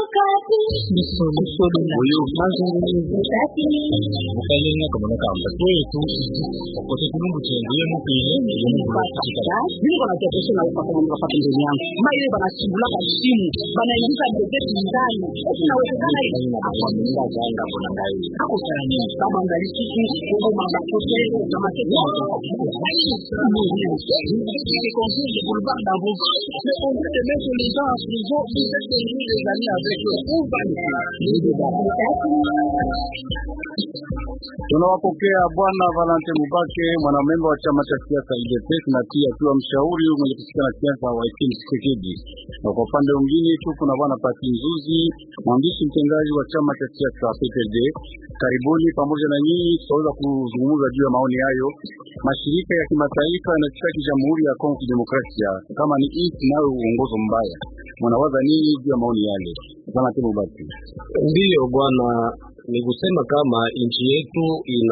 mukalenga kaboneka mbato yetu okote kulungu chenguye mupile Mungu anatuepesha na upaka na wakati ndani yangu. Mama ile banachibula kwa simu, banaingiza gazeti ndani. Eti nawezekana hivi. akwamenga zanga kuna ngai Hapo sana nini? Kama angalisi huko mama kote na matendo. C'est confus de boulevard d'Avoue. Mais on veut de mettre les gens en prison, ils essaient de nous les amis avec eux. Où va Tunawapokea Bwana Valente Mubake, mwanamemba wa chama cha siasa UDPS na pia akiwa mshauri mwenye kusikia na siasa wa Etienne Tshisekedi. Na kwa upande mwingine tuko na Bwana Pati Nzuzi, mwandishi mtendaji wa chama cha siasa PPD. Karibuni pamoja na nyinyi, tutaweza kuzungumza juu ya maoni hayo. Mashirika ya kimataifa yanashtaki Jamhuri ya Kongo Kidemokrasia kama ni nchi nayo uongozo mbaya. Mnawaza nini juu ya maoni yale? Valente Mubake. Ndiyo bwana, ni kusema kama nchi yetu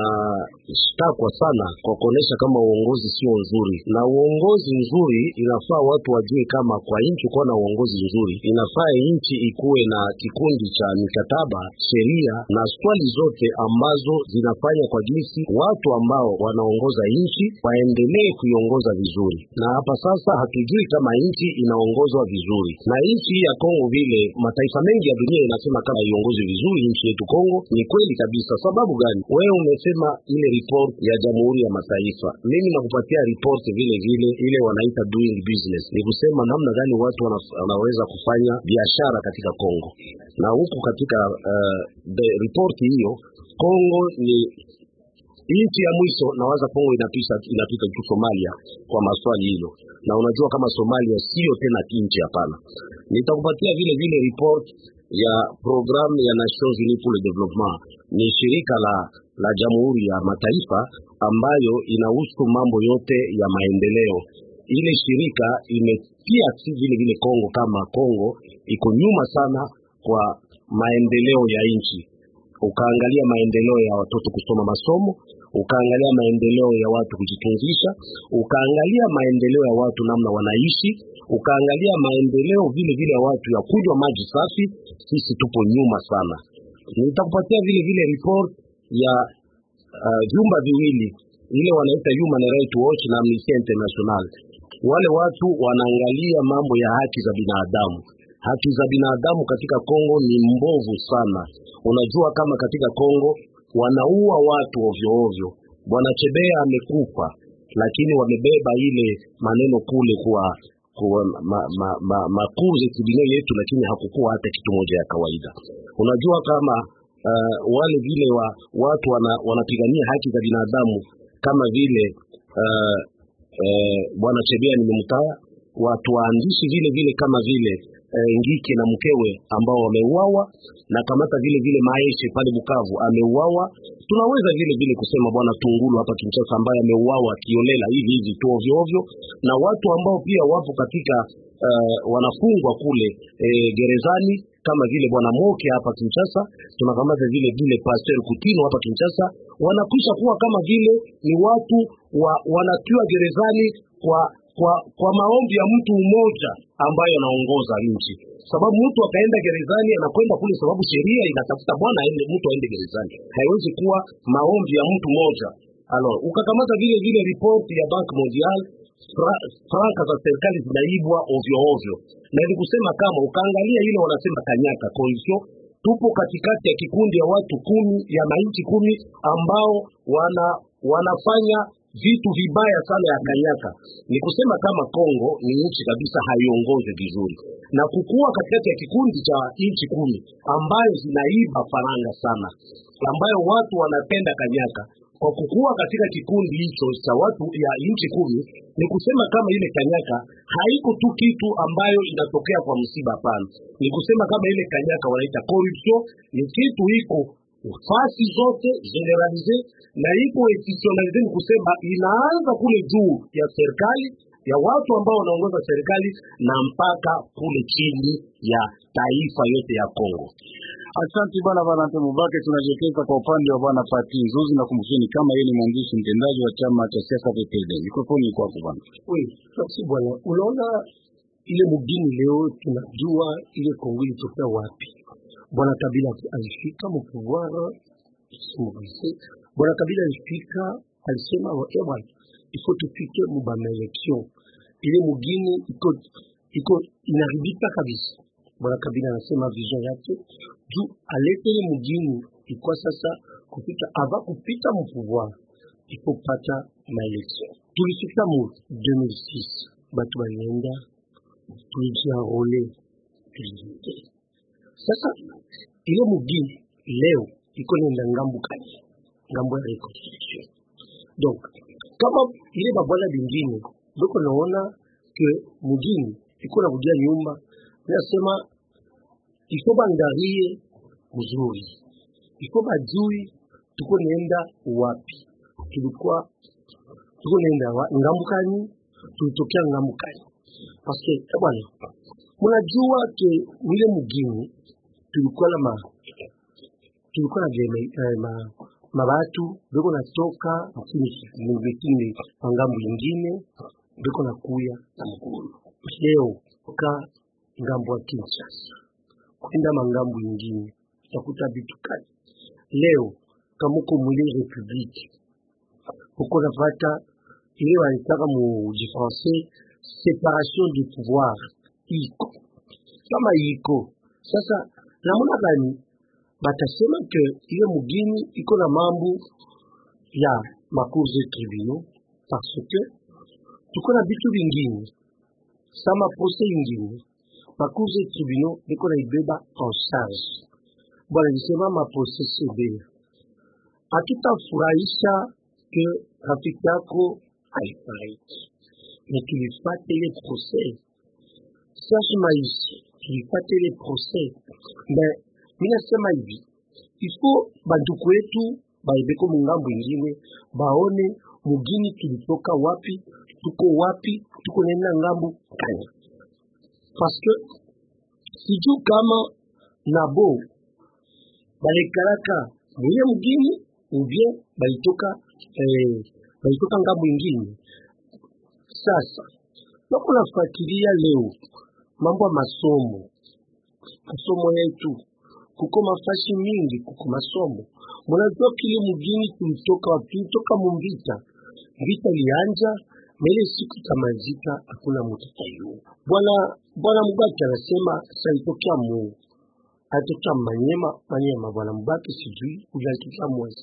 inashtakwa sana kwa kuonesha kama uongozi sio nzuri, na uongozi nzuri inafaa watu wajue kama kwa nchi kuwa na uongozi nzuri inafaa nchi ikuwe na kikundi cha mikataba, sheria na swali zote ambazo zinafanya kwa jinsi watu ambao wanaongoza nchi waendelee kuiongoza vizuri. Na hapa sasa hatujui kama nchi inaongozwa vizuri, na nchi ya Kongo vile mataifa mengi ya dunia inasema kama iongozi vizuri nchi yetu Kongo. Ni kweli kabisa. Sababu gani? Wewe umesema ile report ya Jamhuri ya Mataifa, mimi nakupatia report vile vile ile wanaita doing business, ni kusema namna gani watu wana, wanaweza kufanya biashara katika Kongo. Na huku katika uh, the report hiyo Kongo ni nchi ya mwisho nawaza Kongo inapita inapita tu Somalia kwa maswali hilo, na unajua kama Somalia sio tena nchi, hapana. Nitakupatia vile vile report ya programu ya Nations Unies pour le Development, ni shirika la la Jamhuri ya Mataifa ambayo inahusu mambo yote ya maendeleo. Ile shirika imetia si vile vile Kongo kama Kongo iko nyuma sana kwa maendeleo ya nchi ukaangalia maendeleo ya watoto kusoma masomo, ukaangalia maendeleo ya watu kujitunzisha, ukaangalia maendeleo ya watu namna wanaishi, ukaangalia maendeleo vile vile ya watu ya kunywa maji safi. Sisi tupo nyuma sana. Nitakupatia vile vile report ya vyumba uh, viwili ile wanaita Human Rights Watch na Amnesty International. Wale watu wanaangalia mambo ya haki za binadamu. Haki za binadamu katika Kongo ni mbovu sana. Unajua kama katika Kongo wanaua watu ovyo ovyo. Bwana Chebea amekufa, lakini wamebeba ile maneno kule kwa kwa ma, ma, ma, makuze kidini yetu, lakini hakukuwa hata kitu moja ya kawaida. Unajua kama uh, wale vile wa watu wana, wanapigania haki za binadamu kama vile uh, uh, bwana Chebea nimemtaya, watu waandishi vile vile kama vile uh, Ngike na mkewe ambao wameuawa na kamata vile vile Maeshe pale Bukavu ameuawa. Tunaweza vile vile kusema bwana Tungulu hapa Kinshasa ambaye ameuawa kiolela hivi hivi tu ovyo ovyo, na watu ambao pia wapo katika uh, wanafungwa kule eh, gerezani kama vile bwana Moke hapa Kinshasa, tunakamata vile vile Pasteur Kutino hapa Kinshasa, wanakwisha kuwa kama vile ni watu wa, wanatiwa gerezani kwa kwa kwa maombi ya mtu mmoja ambaye anaongoza nchi. Sababu mtu akaenda gerezani anakwenda kule sababu sheria inatafuta bwana aende mtu aende gerezani, haiwezi kuwa maombi ya mtu mmoja. Alors ukakamata vile vile ripoti ya Bank Mondial fra, franka za serikali zinaibwa ovyo ovyo, na ili kusema kama ukaangalia ile wanasema kanyaka coalition, tupo katikati ya kikundi ya watu kumi ya mainchi kumi ambao wana wanafanya vitu vibaya sana ya kanyaka. Ni kusema kama Kongo ni nchi kabisa haiongoze vizuri, na kukuwa katikati ya kikundi cha nchi kumi ambayo zinaiba faranga sana, ambayo watu wanapenda kanyaka kwa kukuwa katika kikundi hicho cha watu ya nchi kumi, ni kusema kama ile kanyaka haiko tu kitu ambayo inatokea kwa msiba. Hapana, ni kusema kama ile kanyaka wanaita corruption, ni kitu iko fasi zote generalize na ipo institutionalize, ni kusema inaanza kule juu ya serikali ya watu ambao wanaongoza serikali na mpaka kule chini ya taifa yote ya Kongo. Asante bwana Valente Mubake. Tunajielekeza kwa upande wa bwana Pati Nzuzi na kumshini kama yeye ni mwandishi mtendaji wa chama cha siasa PPD. Mikrofoni kwako bwana. Oui, merci bwana. Unaona ile mugini leo tunajua ile Kongo ilitokea wapi? bwana Kabila alifika mpouvoir simorise bwana Kabila alifika alisema eh bwana ifo tufike muba maelection ile mugini iko iko inaharibika kabisa bwana Kabila anasema vision yake juu alete ile mugini ilikuwa sasa kupita ava kupita mpouvoir ifo pata maelection tulifika mu 2006 batu balienda tulijiarole tuliingia sasa ile mugini leo iko nenda ngambu kani ngambo ya reconstruction donc kama ile babwana bingine biko naona ke mugini iko na kudia nyumba nasema ifo bangarie mzuri ifo bajui tuko naenda wapi tulikuwa tuko naenda wa- ngambu kani tulitokea ngambu kani paske eh bwana mnajua ke ile mugini tulikuwa na ma tulikuwa na jeme, eh, ma, mabatu beko natoka mvitini kwa ngambo ingine beko na kuya na mgulu leo ka ngambo ya Kinshasa kwenda mangambo ingine utakuta vitu kali leo kama uko mwili republique uko napata ile wanataka mu français separation du pouvoir iko kama iko sasa namna gani batasema ke ile mugini iko na mambo ya macours de tribunaux parce que tuko na vitu vingine sa maprose ingine macours de tribunaux biko na ibeba en charge bwana nisema maprose sebele hatutafurahisha ke rafiki yako haifariki na tulifate ile procès sasa maisha tulipata ile procès mais mi nasema hivi ifo banduku wetu baibeko mungambo ingine baone mugini tulitoka wapi tuko wapi tuko nenda ngambo kani parce que sijuu kama nabo balekalaka mwenye mugini ubien balitoka eh, balitoka ngambo ingine sasa nako nafuatilia leo mambo ya masomo masomo yetu kuko mafashi mingi kuko masomo mnajua kile mugini tulitoka wapi tulitoka mumvita vita lianja na ile siku itamalizika hakuna mtu tayua bwana bwana mubaki anasema salitokea mu alitokea manyema manyema bwana mubaki sijui ule alitokea mwezi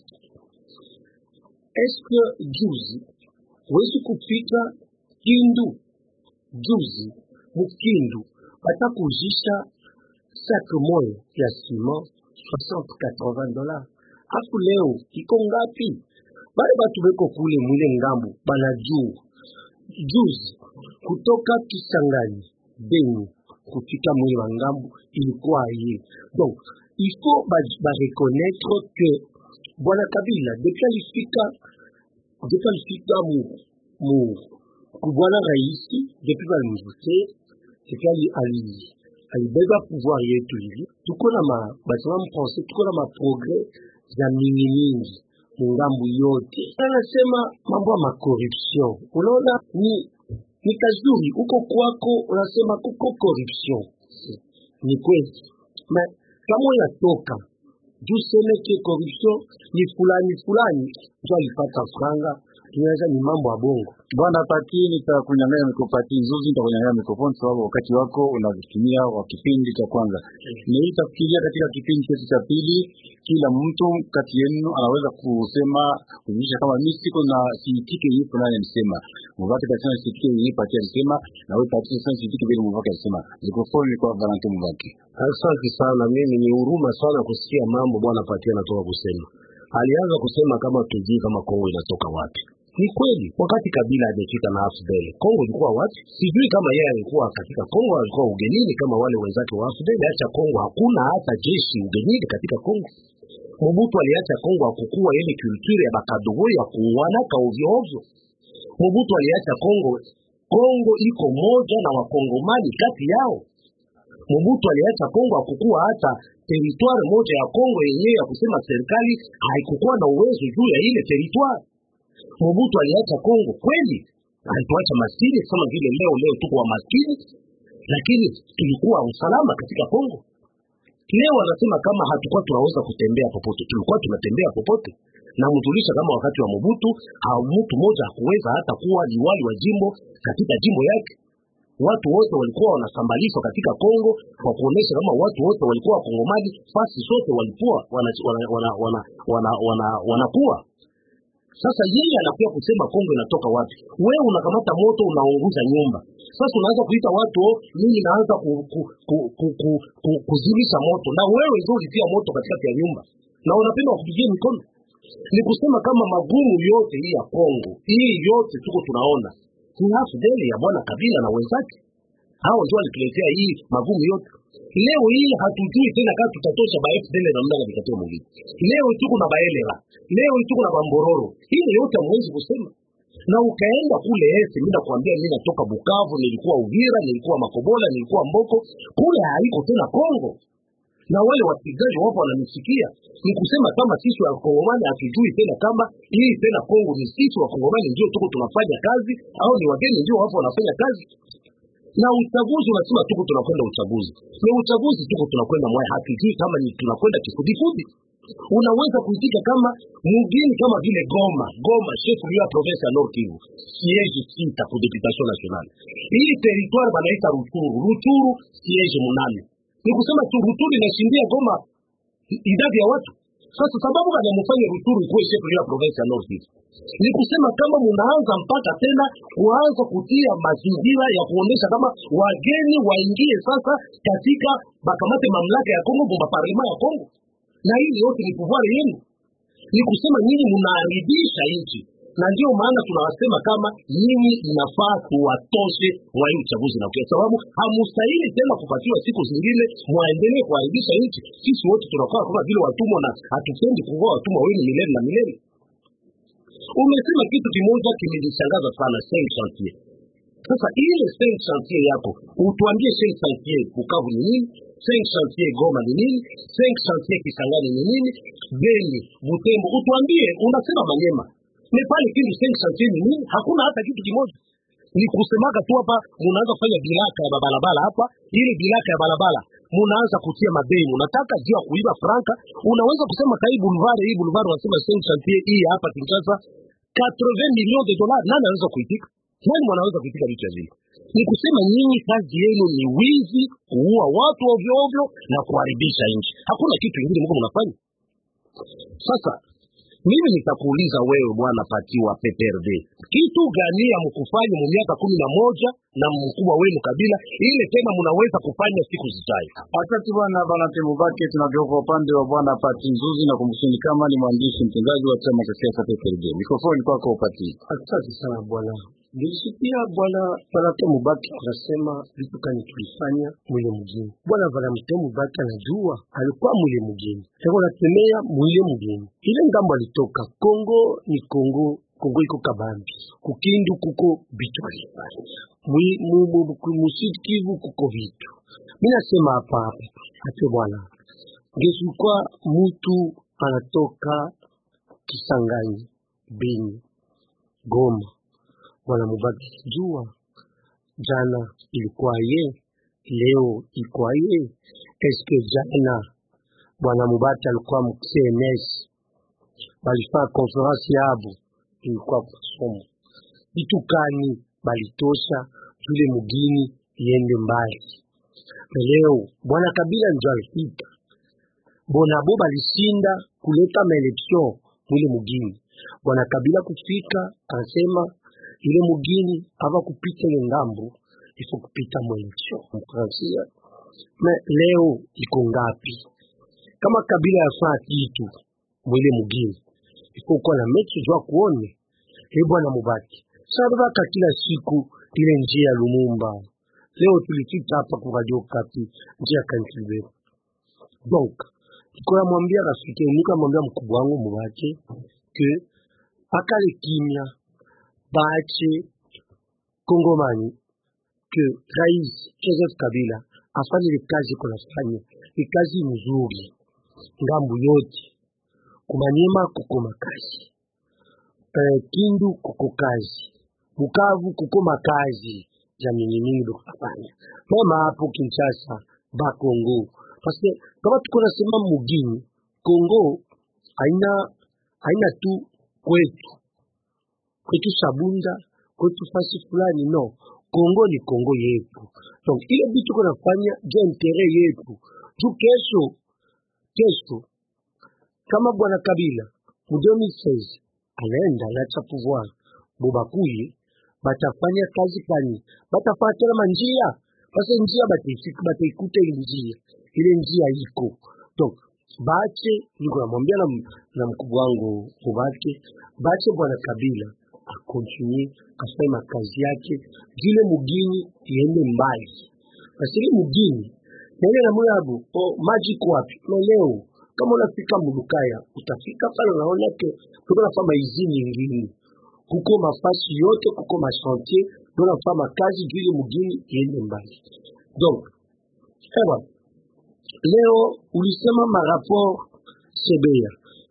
eske juzi wezi kufika kindu juzi mukindu batakuzisha sake moya ya ciment 60 dollars afu leo iko ngapi bale batu beko kule mwile ngambo banajua juzi kutoka Kisangani Beni kufika mwile wa ngambo ilikuwa ye donc il faut ba, ba reconnaître que bwana Kabila depuis alifika depuis alifika mu mu kubwana raisi depuis balimvute depuis ali, ali alibeba pouvoir yetu hivi tuko na ma basema mfrançais tuko na maprogres za mingi mingi mungambu yote anasema mambo ya makorruption unaona ni ni kazuri huko kwako unasema kuko corruption ni kweli ma kama unatoka juu seme ke corruption ni fulani fulani ndio alipata franga inaweza ni mambo ya bongo Bwana Pati, nitakunyang'anya mikopati nzuzi, nitakunyang'anya mikrofoni sababu wakati wako unavitumia wa kipindi cha kwanza. Nitafikiria katika kipindi chetu cha pili, kila mtu kati yenu anaweza kusema kuonyesha kama mimi siko na siitike hii fulani alisema, Mubaki tasema siitike hii Pati alisema, na wewe Pati sasa siitike vile Mubaki alisema. Mikrofoni ni kwa Valentin Mubaki. Asante sana. Mimi ni huruma sana kusikia mambo bwana Patia anatoka kusema. Alianza kusema kama tujui kama Kongo inatoka wapi. Ni kweli, wakati Kabila amefika na AFDL, Kongo ilikuwa wapi? Sijui kama yeye alikuwa katika Kongo, alikuwa ugenini kama wale wenzake wa AFDL. Acha Kongo, hakuna hata jeshi ugenini katika Kongo. Mobutu aliacha Kongo akukua ile kulture ya bakadogo ya kuuanaka ovyo ovyo. Mobutu aliacha Kongo, Kongo iko moja na wakongomani kati yao. Mobutu aliacha Kongo akukua hata teritwari moja ya Kongo yenyewe ya kusema serikali haikukuwa na uwezo juu ya ile teritwari. Mobutu aliacha Kongo kweli, alituacha maskini kama vile leo leo tuko wa maskini, lakini tulikuwa usalama katika Kongo. leo anasema kama hatukuwa tunaweza kutembea popote tulikuwa tunatembea popote na mtulisha kama wakati wa Mobutu ha- mtu mmoja hakuweza hata kuwa liwali wa jimbo katika jimbo yake watu wote walikuwa wanasambalishwa katika Kongo kwa kuonesha kama watu wote walikuwa wakongomani fasi zote walikuwa wanakuwa wana, wana, wana, wana, wana, wanakuwa sasa yeye anakuja kusema Kongo inatoka wapi? Wewe unakamata moto unaunguza nyumba. Sasa unaanza kuita watu oh, mimi naanza ku, ku, ku, ku, ku, ku, kuzimisha moto, na wewe ndio ulitia moto katikati ya nyumba na unapenda wakupigie mikono. Ni kusema kama magumu yote hii ya Kongo hii yote tuko tunaona ni afdeli ya bwana Kabila na wenzake, hao ndio walituletea hii magumu yote. Leo hii hatujui tena kama tutatosha ba FDL na mnanga vikatia mwingine. Leo tuko na baelera, leo tuko na bambororo. Hii yote hamwezi kusema na ukaenda kule ese, mimi nakwambia, mimi natoka Bukavu, nilikuwa Uvira, nilikuwa Makobola, nilikuwa Mboko, kule haiko tena Kongo na wale wapigaji wapo wananisikia, ni kusema kama sisi wakongomani hatujui tena kama hii tena Kongo ni sisi wakongomani ndio tuko tunafanya kazi au ni wageni ndio wapo wanafanya kazi. Na uchaguzi unasema tuko tunakwenda uchaguzi, na uchaguzi tuko tunakwenda mwaya, hatujui kama ni tunakwenda kifudifudi. Unaweza kuitika kama mgini kama vile Goma, Goma chef lieu ya province ya Nord Kivu, siège sita pour députation nationale. Hii territoire banaita Ruchuru, Ruchuru siège munane ni kusema tu Ruturu inashindia Goma i- idadi ya watu. Sasa sababu wanamfanya Ruturu ikuwe chef ya province ya North Kivu ni kusema kama munaanza mpaka tena kuanza kutia mazingira ya kuonesha kama wageni waingie sasa katika bakamate mamlaka ya Kongo bomba parlema ya Kongo, na hii yote ni pouvoir yenu. Ni kusema nyinyi munaharibisha nchi, na ndio maana tunawasema kama nyinyi inafaa tuwatoshe mwa hii uchaguzi na kwa sababu hamustahili tena kupatiwa siku zingine mwaendelee kuharibisha nchi. Sisi wote tunakuwa kama vile watumwa na hatupendi kuwa watumwa wenu milele na milele. Umesema kitu kimoja kimenishangaza sana, cinq chantier. Sasa ile cinq chantier yako utuambie cinq chantier Bukavu ni nini, cinq chantier Goma ni nini, cinq chantier Kisangani ni nini, Beni, Butembo, utuambie. Unasema Manyema Nepali kindu cinq chantier ni nini? Hakuna hata kitu kimoja ni kusemaga tu hapa, munaanza kufanya bilaka ya barabara hapa, ili bilaka ya barabara munaanza kutia madeni, unataka juu ya kuiba franka. Unaweza kusema kai boulevard hii boulevard wanasema cinq chantier hii hapa Kinshasa 80 millions de dollars, nani anaweza kuitika? Nani mwanaweza kuitika vitu vile? Ni kusema nyinyi kazi yenu ni wizi, kuua watu ovyo ovyo na kuharibisha nchi. Hakuna kitu kingine mko mnafanya. Sasa mimi nitakuuliza wewe bwana Pati wa PPRD, kitu gani ya mkufanya mu miaka kumi na moja na mkubwa wenu Kabila ile tena mnaweza kufanya siku zijayo? Asante bwana Valente Mubake. Tunageuka upande wa bwana Pati Nzuzi na kumshini kama ni mwandishi mtendaji wa chama cha siasa PPRD. Mikrofoni kwako Pati. Asante sana bwana. Nilisikia bwana Valentin Mubaki anasema vitu kani tulifanya mwile mjini. Bwana Valentin Mubaki anajua alikuwa mwile mjini, sasa natemea mwile mjini, ile ngambo alitoka Kongo ni Kongo Kongo iko kabambi, kukindu kuko vitu alifanya, Mwi- mu- mu- ku- musidi Kivu kuko vitu. Mimi nasema hapa hapa ate bwana, ngesikuwa mutu anatoka Kisangani, Beni, Goma bwana Mubaki jua jana ilikuwa ye, leo ilikuwa ye. Eske jana bwana Mubaki alikuwa mu CNS, balifanya konferansi yabo, ilikuwa masomo vitu kani balitosha tule mugini iende mbali. Na leo bwana Kabila ndio alipita, bonabo balishinda kuleta maeleksion mwile mugini. Bwana Kabila kufika anasema ile mugini ava kupita ile ngambo ifo kupita mwelekeo mfransia me leo iko ngapi? Kama Kabila yafaa kitu mwile mugini ifo kuwa na mechi jua kuone e bwana Mubaki sabaka kila siku ile njia ya Lumumba. Leo tulifika hapa kwa Radio Okapi njia ya Kantilbero. Donc iko namwambia rafiki nika mwambia mkubwa wangu Mubaki ke akale kimya baache Kongomani ke Rais Joseph Kabila afanye ile kazi iko nafanya, ni kazi nzuri ngambo yote. Kumanyema kuko makazi eh, Kindu kuko kazi, Bukavu kuko makazi ya mingi mingi dokufanya mema hapo Kinshasa, Bakongo parce que kama tuko nasema mugini Kongo haina haina tu kwetu kwetu Sabunda kwetu fasi fulani no Kongo ni Kongo yetu donc ile bitu tuko nafanya juu ya intere yetu juu kesho kesho kama bwana Kabila mu 2016 anaenda anacha pouvoir bobakuye batafanya kazi kani batafanya tena manjia basi njia bataifika bataikuta ile njia ile njia iko donc bache niko namwambia na, na mkubwa wangu mubake bache bwana Kabila akontinue afanye makazi yake vile mugini iende mbali basi ile mugini naile na mulabu o maji iko wapi na leo kama unafika mulukaya utafika pale unaona ke tuko nafanya maizini ingine kuko mafasi yote kuko machantier ndio nafanya makazi juu ile mugini iende mbali donc ewa leo ulisema maraport Sebea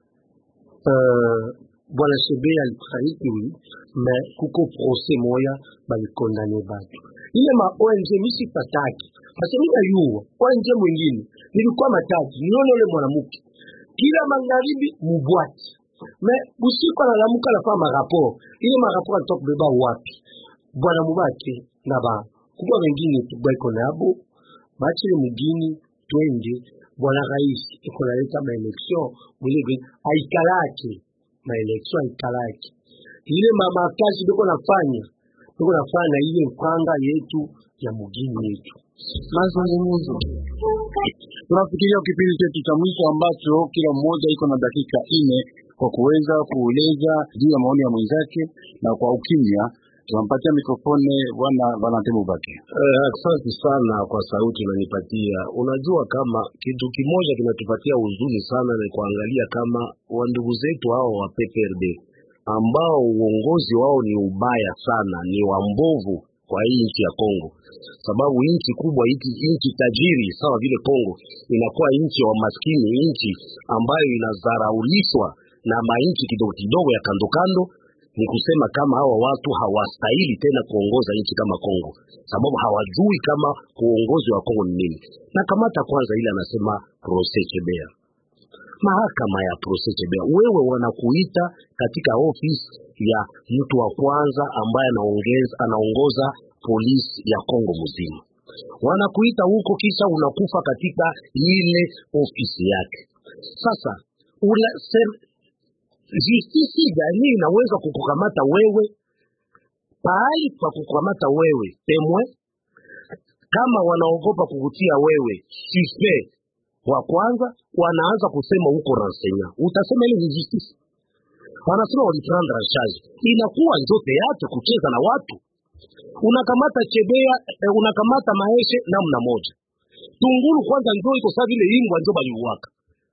uh, bwana Sebea alifariki oui, mais kuko procès moya balikondane batu ile ma ONG misi pataki parce mimi najua ONG mwingine nilikuwa matatu nione ule mwanamke kila magharibi mubwati me usiku analamuka anafanya maraport ile maraport alitoka kubeba wapi bwana mubake na ba kubwa wengine tubaiko nabo bachile mugini twende bwana rais iko naleta maelection mwile aikalake maelection aikalake ile mama kazi biko nafanya biko nafanya na ile mkwanga yetu ya mugini yetu mazungumzo tunafikiria kipindi chetu cha mwisho ambacho kila mmoja iko na dakika nne kwa kuweza kueleza juu ya maoni ya mwenzake na kwa ukimya tunampatia mikrofone bwana Valentin Mubake. Eh, asante sana kwa sauti unanipatia. Unajua kama kitu kimoja kinatupatia huzuni sana ni kuangalia kama wandugu zetu hao wa PPRD ambao uongozi wao ni ubaya sana, ni wambovu kwa hii nchi ya Kongo, sababu nchi kubwa hiki nchi tajiri sawa vile Kongo inakuwa nchi ya maskini, nchi ambayo inadharaulishwa na mainchi kidogo kidogo ya kando kando ni kusema kama hawa watu hawastahili tena kuongoza nchi kama Kongo, sababu hawajui kama uongozi wa Kongo ni nini. Na kamata kwanza ile anasema Proses Chebea, mahakama ya Proses Chebea, wewe wanakuita katika ofisi ya mtu wa kwanza ambaye anaongeza anaongoza polisi ya Kongo mzima, wanakuita huko, kisha unakufa katika ile ofisi yake. Sasa una, ser, justisi gani inaweza kukukamata wewe pahali pa kukamata wewe temwe, kama wanaogopa kukutia wewe suspect wa kwanza, wanaanza kusema huko rensenya, utasema ile ni justice. Wanasema waliprendre en charge, inakuwa njote yake kucheza na watu. Unakamata Chebea eh, unakamata Maeshe namna moja, Tungulu kwanza njo iko saa vile imbwa njo baliuwaka.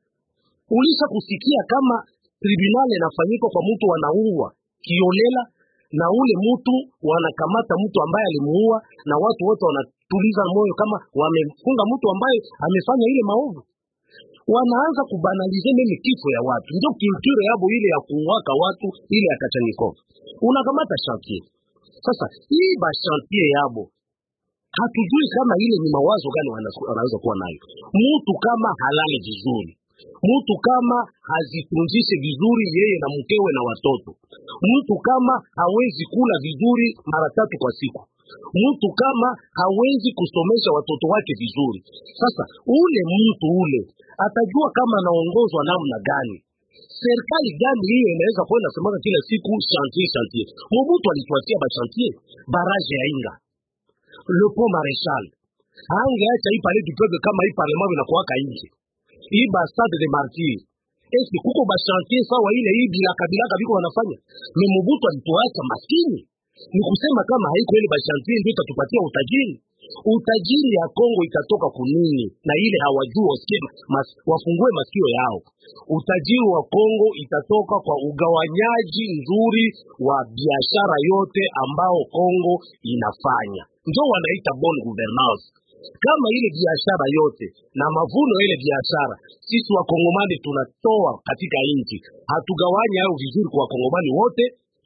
Ulisha kusikia kama tribunal inafanyika kwa mtu wanauwa kiolela na ule mtu wanakamata mtu ambaye alimuua na watu wote wanatuliza moyo kama wamefunga mtu ambaye amefanya ile maovu wanaanza kubanalize meme kifo ya watu ndio culture yabo ile ya kuwaka watu ile ya Kachanikov unakamata chantier sasa hii ba chantier yabo hatujui kama ile ni mawazo gani wana- wanaweza kuwa nayo mtu kama halali vizuri mtu kama hazitunzishe vizuri yeye na mkewe na watoto, mtu kama hawezi kula vizuri mara tatu kwa siku, mtu kama hawezi kusomesha watoto wake vizuri. Sasa ule mtu ule atajua kama anaongozwa namna gani? Serikali gani hiyo inaweza kwenda semaka kila siku chantier chantier? Mobutu alituachia ba chantier, baraje ya Inga, le pont Marechal, angeacha hii palais du peuple kama hii parlement inakuwaka nje hii ba stade de martyr eske kuko ba chantier sawa ile hii bilaka bilaka biko wanafanya me Mobutu alituacha maskini ni kusema kama haiko ile ba chantier ndio itatupatia utajiri utajiri ya Kongo itatoka kunini na ile hawajui wasikie mas, wafungue masikio yao utajiri wa Kongo itatoka kwa ugawanyaji nzuri wa biashara yote ambao Kongo inafanya ndio wanaita bonne gouvernance kama ile biashara yote na mavuno ya ile biashara sisi wakongomani tunatoa katika nchi, hatugawanya hayo vizuri kwa wakongomani wote,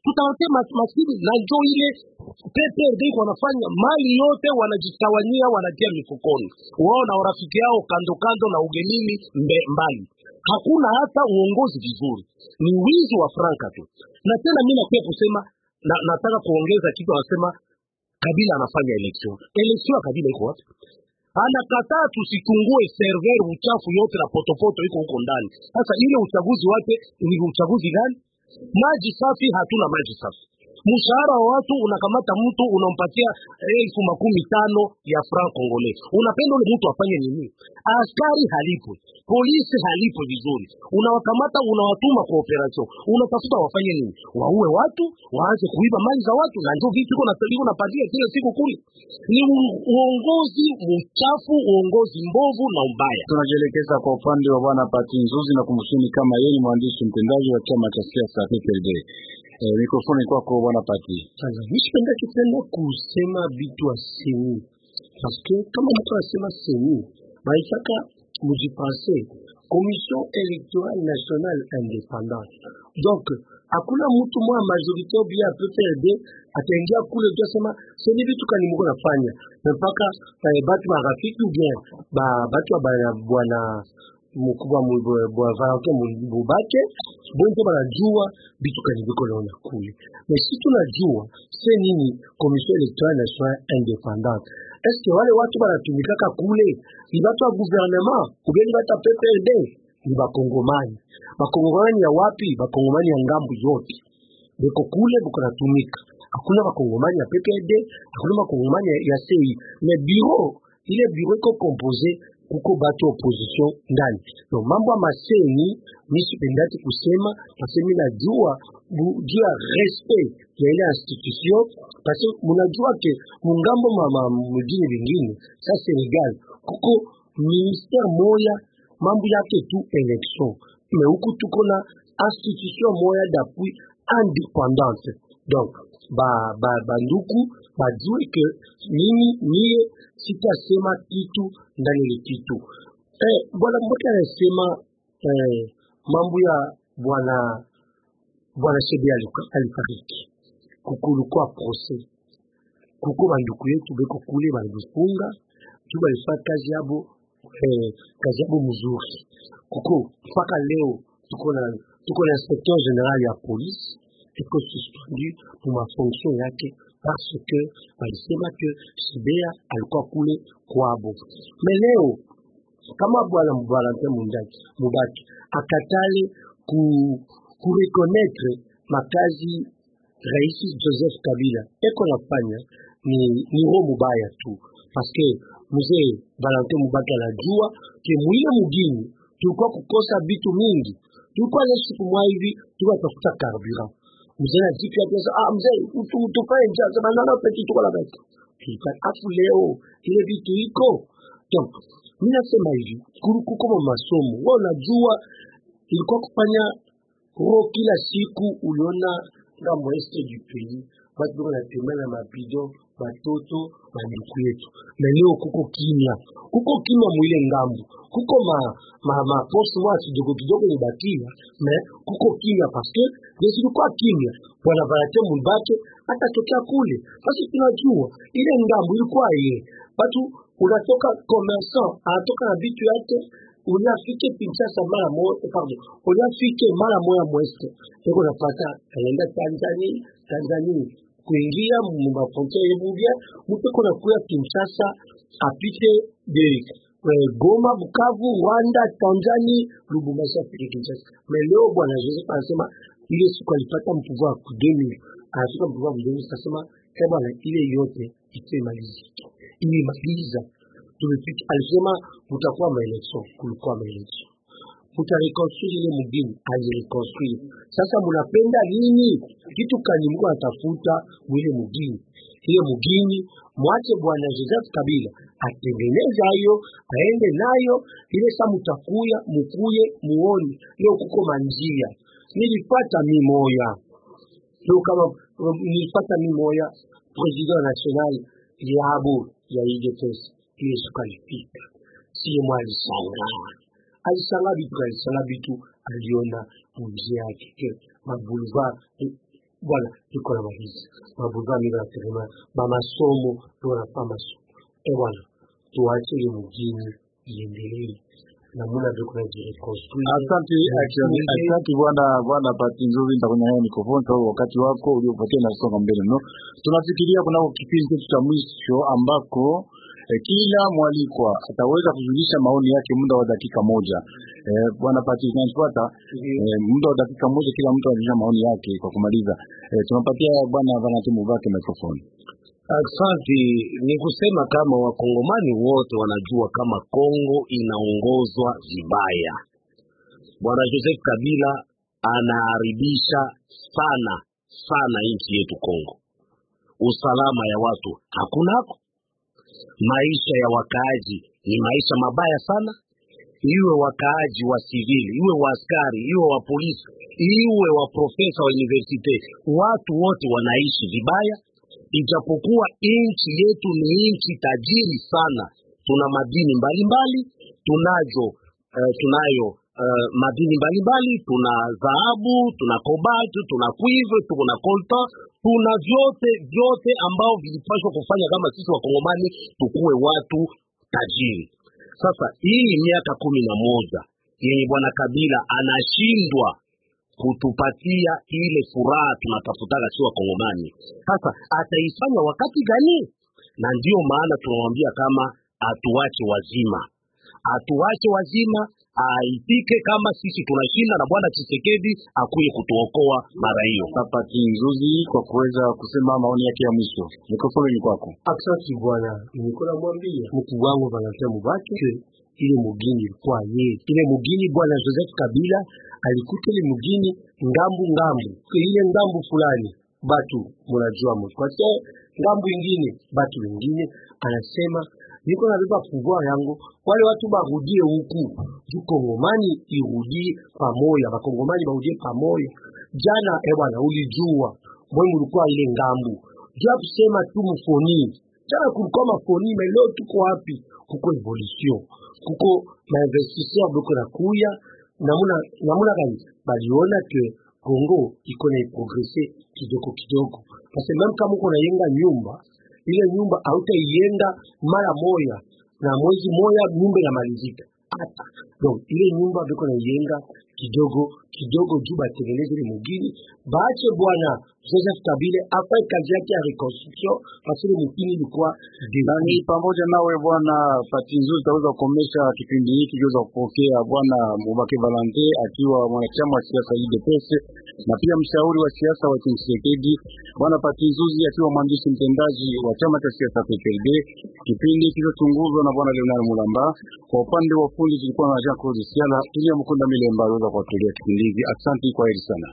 tutawatia mas- maskini na njo ile PPRD iko wanafanya mali yote wanajitawanyia wanatia mifukoni wao na warafiki yao kando kando na ugenini mbe, mbali hakuna hata uongozi vizuri ni wizi wa franka tu na tena mi napia kusema na, nataka kuongeza kitu anasema kabila anafanya election election ya kabila iko wapi anakataa tusichungue server uchafu yote na potopoto iko huko ndani sasa ile uchaguzi wake ni uchaguzi gani maji safi hatuna maji safi mshahara wa watu unakamata mtu unampatia elfu makumi tano ya franc congolais unapenda ule mtu afanye nini askari halipwe polisi halipwe vizuri unawakamata unawatuma kwa operation unatafuta wafanye nini waue watu waanze kuiba mali za watu na ndio vitu iko na- iko napatia kila siku kule ni u- uongozi mchafu uongozi mbovu na ubaya Tunajielekeza kwa upande wa bwana Pati Nzuzi na kumshini kama yeye ni mwandishi mtendaji wa chama cha siasa PPRD. Eh, mikrofoni kwako bwana Pati. Sasa nisipendake tena kusema vitu asemi paske kama mtu anasema semi baitaka mujipense commission électorale nationale indépendante donc hakuna mtu mwa majorité ou bien PPRD ataingia kule tu asema seni vitu kani mko nafanya na mpaka eh, batu marafiki ou bien ba batu wa bana- bwana mkubwa mu- bwa Valentin Mu- Mubake bonjo banajua vitu kani viko naona kule mais si tunajua se nini commission électorale nationale indépendante est ce que wale watu banatumikaka kule ni batu wa gouvernement ubeni batu ya PPRD ni bakongomani bakongomani ya wapi bakongomani ya ngambu yote beko kule beko natumika hakuna bakongomani ya PPRD hakuna bakongomani ya, ya CI mais bureau ile bureau iko compose kuko batu opposition ndani no mambo ya maseni mi sipendaki kusema pase mi najua bu- juu ya respect ya ile institution pase munajua ke mungambo mama mujini vingine sa Senegal kuko ministère moya mambo yake tu election me huku tuko na institution moya d'appui indépendante donc ba ba banduku bajue ke mimi niye sitasema kitu ndani ile kitu eh, bwana mmoja anasema eh, mambo ya bwana bwana Shebe aliku- alifariki kukulukwa procès kuko banduku yetu beko kule balifunga tu balifanya kazi yabo eh, kazi yabo mzuri kuko mpaka leo tuko na tuko na inspecteur general ya police iko suspendu mu mafonction yake parce que walisema ke Shibea alikuwa kule kwabo. Me leo kama bwana Valentin Mundaki Mubaki akatale ku kurekonetre makazi Rais Joseph Kabila eko nafanya ni ni roho mubaya tu paske mzee Valentin Mubaki anajua ke mwile mugini tulikuwa kukosa vitu mingi, tulikuwa na siku mwa hivi tulikuwa tafuta carburant mzee anajipia pesa ah, mzee utu utufanye njia sema nana peti tuko la beti afu leo ile vitu iko donc mimi nasema hivi kuru kuko ma masomo wewe unajua ilikuwa kufanya roho kila siku uliona ngambo este du pays watu biko natembea na mabido batoto banduku yetu na leo kuko kimya kuko kimya mwile ngambo kuko ma ma ma poste mwa kidogo kidogo ibakia me kuko kimya paske zilikuwa kimya bwana Valentin Mubake atatokea kule basi tunajua ile ngambo ilikuwa ile watu unatoka commerçant anatoka na vitu yake uliafike Kinshasa mara moja pardon uliafike mara moja mweste eko napata aenda Tanzania Tanzania kuingia mumafrontiere yebubya mupeko na kuya Kinshasa apite de eh, Goma, Bukavu, Rwanda, Tanzania, Lubumbashi afike Kinshasa. Mais leo bwana Joseph anasema ile siku alipata mpouvoir ku 2000 anafika mpouvoir ku 2000 sasema eh bwana, ile yote isemalizike, ilimaliza tumefika. Alisema kutakuwa maelection, kulikuwa maelection mutareconstruire ile mugini alireconstruire. Sasa munapenda nini? Kitu kani mko natafuta mwile mugini, ile mugini mwache bwana Joseph Kabila atengeneze hayo, aende nayo ile. Sa mutakuya mukuye muone leo kuko manjia. Nilipata mi moya leo kama um, nilipata mi moya president national yabo ya UDPS ile siku alipita, siye mwa alishangaa alishangaa vitu alishangaa vitu aliona mji yake ke maboulevard bwana iko na maliza mabuva mimi nasema ba masomo ndio wanafaa masomo eh bwana tuache ile mjini iendelee namuna vile kuna jireconstruire Asante actually, asante bwana bwana Pati Nzuri, nitakunyang'anya mikrofoni sababu wakati wako uliopatia unasonga mbele no. Tunafikiria kunako kipindi chetu cha mwisho ambako eh, kila mwalikwa ataweza kujulisha maoni yake muda wa dakika moja. Eh, bwana Pati unanipata? Eh, muda wa dakika moja kila mtu anajulisha maoni yake kwa kumaliza. Eh, tunapatia bwana Valentin Mubake mikrofoni. Asante. Ni kusema kama wakongomani wote wanajua kama Kongo inaongozwa vibaya. Bwana Joseph Kabila anaharibisha sana sana nchi yetu Kongo. Usalama ya watu hakunako, maisha ya wakaaji ni maisha mabaya sana, iwe wakaaji wa sivili, iwe wa askari, iwe wa polisi, iwe wa profesa wa universite, watu wote wanaishi vibaya ijapokuwa nchi yetu ni nchi tajiri sana, tuna madini mbalimbali tunazo, uh, tunayo uh, madini mbalimbali, tuna dhahabu, tuna cobalt, tuna cuivre, tuna coltan, tuna vyote vyote ambao vilipaswa kufanya kama sisi wakongomani tukuwe watu tajiri. Sasa hii miaka kumi na moja yenye bwana Kabila anashindwa kutupatia ile furaha tunatafutaka si wakongomani. Sasa ataifanya wakati gani? Na ndiyo maana tunamwambia kama atuache wazima, atuache wazima, aitike kama sisi tunashinda na bwana Tshisekedi akuye kutuokoa mara hiyo. Pati Nzuzi kwa kuweza kusema maoni yake ya mwisho. Mikrofoni ni kwako. Aksanti bwana, niko namwambia mkuu wangu Valentin Mubake ile mugini ilikuwa ye ile mugini bwana Joseph Kabila alikuta ile mugini ngambu ngambu, ile ngambu fulani batu munajua mkwate, ngambu ingine batu wengine, anasema niko nabeba pouvoir yangu, wale watu barudie huku juu Kongomani irudie pamoja, bakongomani barudie pamoja. Jana eh bwana, ulijua mwe mulikuwa ile ngambu juu ya kusema tu mfoni jana kulikuwa mafoni mais leo tuko wapi? Kuko evolution, kuko mainvestisseur biko na kuya namuna namuna gani baliona ke Kongo iko na progrese kidogo kidogo, parce que même kama uko nayenga nyumba ile nyumba hautaiyenga mara moya na mwezi moya nyumba inamalizika hata donc ile nyumba biko naiyenga kidogo kidogo juu batengeneze ile mugini baache bwana Joseph Kabile afanye kazi yake ya reconstruction parce que mugini ilikuwa Nani pamoja nawe bwana Pati Nzuri, tutaweza kukomesha kipindi hiki kiweza kupokea bwana Mubake Valente akiwa mwanachama wa siasa UDPS na pia mshauri wa siasa wa Tshisekedi, bwana Pati Nzuzi akiwa mwandishi mtendaji wa chama cha siasa PPRD. Kipindi kilichotunguzwa na bwana Leonard Mulamba, kwa upande wa fundi tulikuwa na Jean Claude Siala, ili Mkunda Milemba aliweza kuwatolea kipindi hiki. Asante, kwa heri sana.